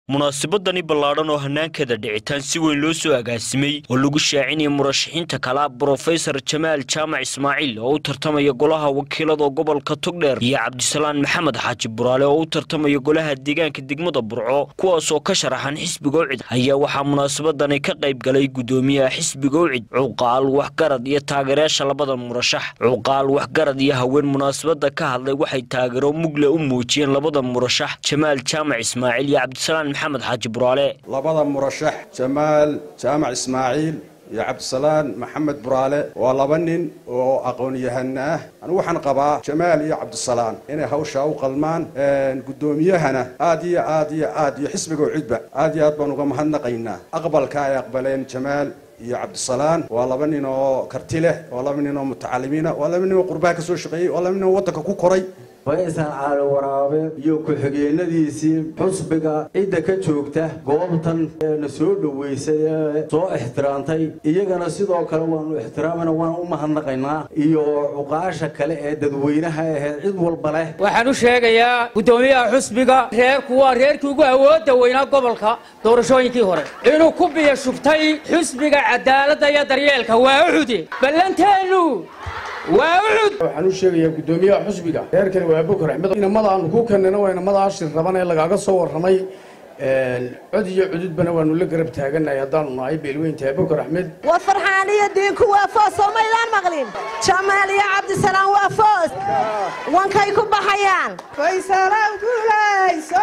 munaasabadani ballaadhan oo hanaankeeda dhicitaan si weyn loo soo agaasimay oo lagu shaacinaya murashaxiinta kala brofesor jamaal jaamac ismaaciil oo u tartamaya golaha wakiilada gobolka togdheer iyo cabdisalaan maxamed xaaji buraale oo u tartamaya golaha deegaanka degmada burco kuwaas oo ka sharaxan xisbiga ucid ayaa waxaa munaasabadani ka qayb galay gudoomiyaha xisbiga ucid cuqaal waxgarad iyo taageerayaasha labada murashax cuqaal waxgarad iyo haween munaasabada ka hadlay waxay taageero mugle u muujiyeen labada murashax jamaal jaamac ismaaciil iyo cabdisalaan maxamed xaaji buraale labada murashax jamaal jaamac ismaaciil iyo cabdisalaan maxamed buraale waa laba nin oo aqoon-yahana ah anigu waxaan qabaa jamaal iyo cabdisalaan inay hawshaa u qalmaan guddoomiyahana aad iyo aad iyo aad iyo xisbiga ucidba aad iyo aad baan uga mahadnaqaynaa aqbalka ay aqbaleen jamaal iyo cabdisalaan waa laba nin oo karti leh waa laba nin oo mutacalimiina waa laba nin oo qurbaha ka soo shaqeeyey waa laba nin oo waddanka ku koray faysal caali waraabe iyo ku-xigeenadiisii xusbiga cidda ka joogta goobtan eena soo dhoweysay ee soo ixtiraamtay iyagana sidoo kale waanu ixtiraamana waan u mahadnaqaynaa iyo cuqaasha kale ee dadweynaha aheed cid walba leh waxaan u sheegayaa guddoomiyaha xusbiga reerku waa reerkii ugu awoodda weynaa gobolka doorashooyinkii hore inuu ku biyo shubtay xusbiga cadaaladda iyo daryeelka waa ucude ballanteennu waa ucud waxaan u sheegayaa guddoomiyaha xusbiga reerkani waa bukar axmed inamada aanu ku keenayna waa inamada ashir raban ee lagaaga soo warramay cod iyo cududbana waanu la garab taaganahay haddaanu nahay beelweyntahay bukar axmed waa farxaan iyo diinku waa foos soo maydaan maqlin jamaal iyo cabdisalaam waa foos wankay ku baxayaan faysalaan guulayso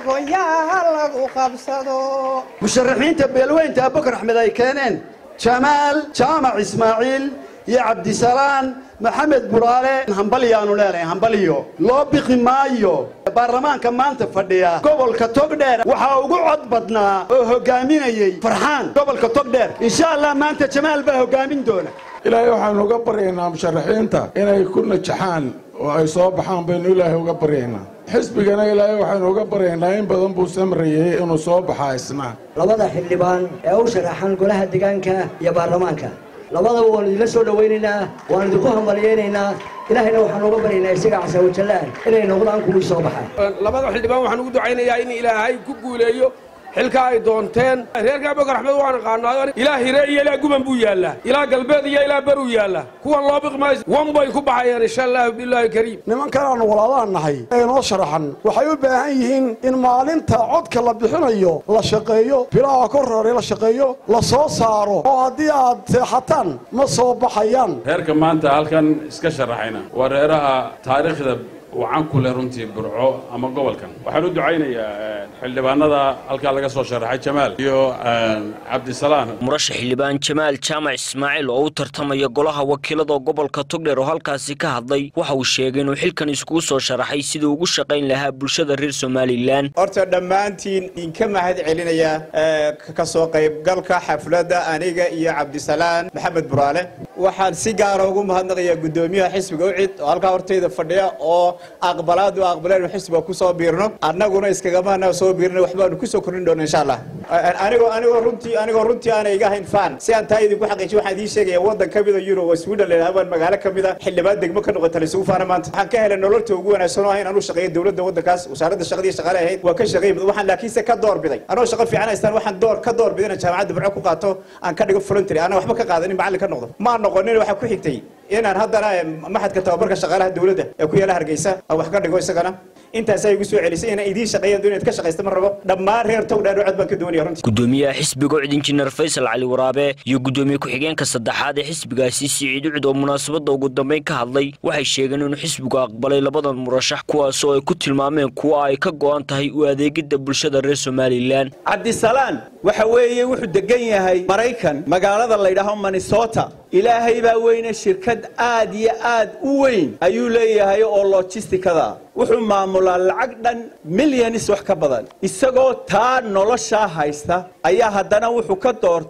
goyaha lagu qabsado musharaxiinta beelweynta bukar axmed ay keeneen jamaal jaamac ismaaciil iyo cabdisalaan maxamed buraale hambalyaanu leenahay hambaliyo loo biqi maayo baarlamaanka maanta fadhiya gobolka togdheer waxaa ugu cod badnaa oo hogaaminayey farxaan gobolka togdheer insha allah maanta jamaal baa hogaamin doona ilaahay waxaanu uga baryaynaa musharaxiinta inay ku najaxaan oo ay soo baxaan baynu ilaahay uga baryaynaa xisbigana ilaahay waxaynu uga baryaynaa in badan buu samrayey inuu soo baxaa isna labada xildhibaan ee u sharaxan golaha deegaanka iyo baarlamaanka labadaba waanu idinla soo dhowaynaynaa waanu idinku hambalyaynaynaa ilaahayna waxaanu uga baryaynaa isaga casawajallaan inay noqdaan kuwii soo baxa labada xildhibaan waxaan ugu ducaynayaa in ilaahay ku guuleeyo xilka ay doonteen reerka bukar axmed waan aqaanaayo ilaa hire iyo ilaa guban buu yaallaa ilaa galbeed iyo ilaa beruu yaallaa kuwan loo biqmayso wan bay ku baxayaan insha allahu bilaahi kariim nimankan aanu walaalahan nahay ee noo sharaxan waxay u baahan yihiin in maalinta codka la bixinayo la shaqeeyo bilaha ka horeeya la shaqeeyo la soo saaro oo haddii aad seexataan ma soo baxayaan reerka maanta halkan iska sharaxayna waa reeraha taariikhda wacan ku leh runtii burco ama gobolkan waxaan u ducaynayaa xildhibaanada halkaa laga soo sharaxay jamaal iyo cabdisalaan murashax xildhibaan jamaal jaamac ismaaciil oo u tartamaya golaha wakiilada gobolka togdheer oo halkaasi ka hadlay waxa uu sheegay inuu xilkan iskugu soo sharaxay sidii ugu shaqayn lahaa bulshada reer somalilan horta dhammaantiin idinka mahad celinaya ka soo qaybgalka xafladda aniga iyo cabdisalaan maxamed buraale waxaan si gaara ugu mahadnaqayaa guddoomiyaha xisbiga ucid oo halkaa hortayda fadhiya oo aqbalaadu aqbaleen xisbiga ku soo biirno annaguna iskagamaana soo biirno waxbaanu ku soo kordhin doona insha allah anigoo anigoo runtii anigoo runtii aanay iga hayn fan si aan taa idinku xaqiijiyo waxaan idiin sheegaya waddan ka mida euro oo sweden leedahay baan magaalo ka mida xildhibaan degmo ka noqota laysugu faana maanta waxaan ka helay nololta ugu wanaagsan oo ahayn anuu shaqeeyo dowladda waddankaas wasaaradda shaqadii shaqaale ahayd waa ka shaqeey waxaan laakiinse ka door biday anoo shaqo fiican haystaan waxaan door ka door biday inaan jaamacadda burco ku qaato aan ka dhigo voluntary aanan waxba ka qaadanin macallin ka noqdo ma noqonin waxaa ku xigtay inaan haddana maxadka tababarka shaqaalaha dowladda ee ku yaala hargeysa aan wax ka dhigo isagana intaasaa igu soo celisay inaan idiin shaqeeyaan doon inaad ka shaqaysta ma rabo dhammaan reer togdheer cod baan ka doonaya runtii gudoomiyaha xisbiga ucid injineer faysal cali waraabe iyo gudoomiye ku-xigeenka saddexaad ee xisbigaasi siciid ucid oo munaasabadda ugu dambeyn ka hadlay waxay sheegeen inuu xisbigu aqbalay labadan murashax kuwaas oo ay ku tilmaameen kuwa ay ka go'an tahay u adeegidda bulshada reer somalilan cabdisalaan waxa weeye wuxuu degan yahay maraykan magaalada laydhaaho minnesota ilaahay baa weyne shirkad aad iyo aad u weyn ayuu leeyahay oo lojistikada wuxuu maamulaa lacag dhan milyanis wax ka badan isagoo taa noloshaa haysta ayaa haddana wuxuu ka doortay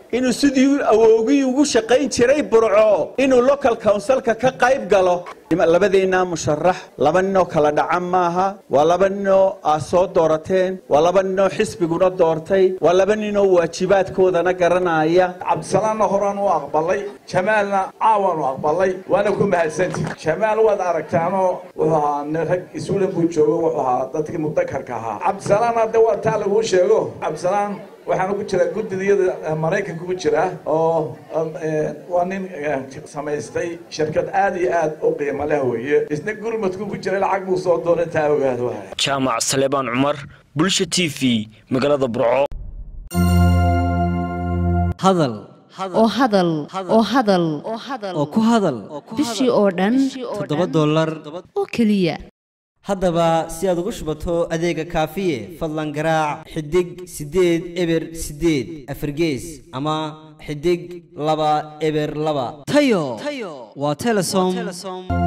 inuu sidii awoogii ugu shaqayn jiray burco inuu local councilka ka qayb galo labadeennaa musharax laba ninoo kala dhaca maaha waa laba ninoo aad soo doorateen waa laba ninoo xisbiguna doortay waa laba ninoo waajibaadkoodana garanaya cabdisalaanna horaan u aqbalay jamaalna caawan u aqbalay waana ku mahadsanti jamaal waad aragtaanoo wuxuu ahaa nin rag isuulan buu joogo wuxuu ahaa dadkii mudakarka ahaa cabdisalaan hadda waa taa laguu sheego cabdisalaan waxaana ku jira guddidiyada maraykanka ku jira oo waa nin samaystay shirkad aad iyo aad u qiimo leh weeye isna gurmadku ku jira lacag buu soo doonay taa ogaado jaamac salebaan cumar bulsha t v magaalada burco hadal oo hadal oo hadal oo ku hadal bishii oo dhan toddoba dollar oo keliya haddaba si aad ugu shubato adeega kaafiye fadlan garaac xidig siddeed eber siddeed afargees ama xidig laba eber laba tayo waa telesom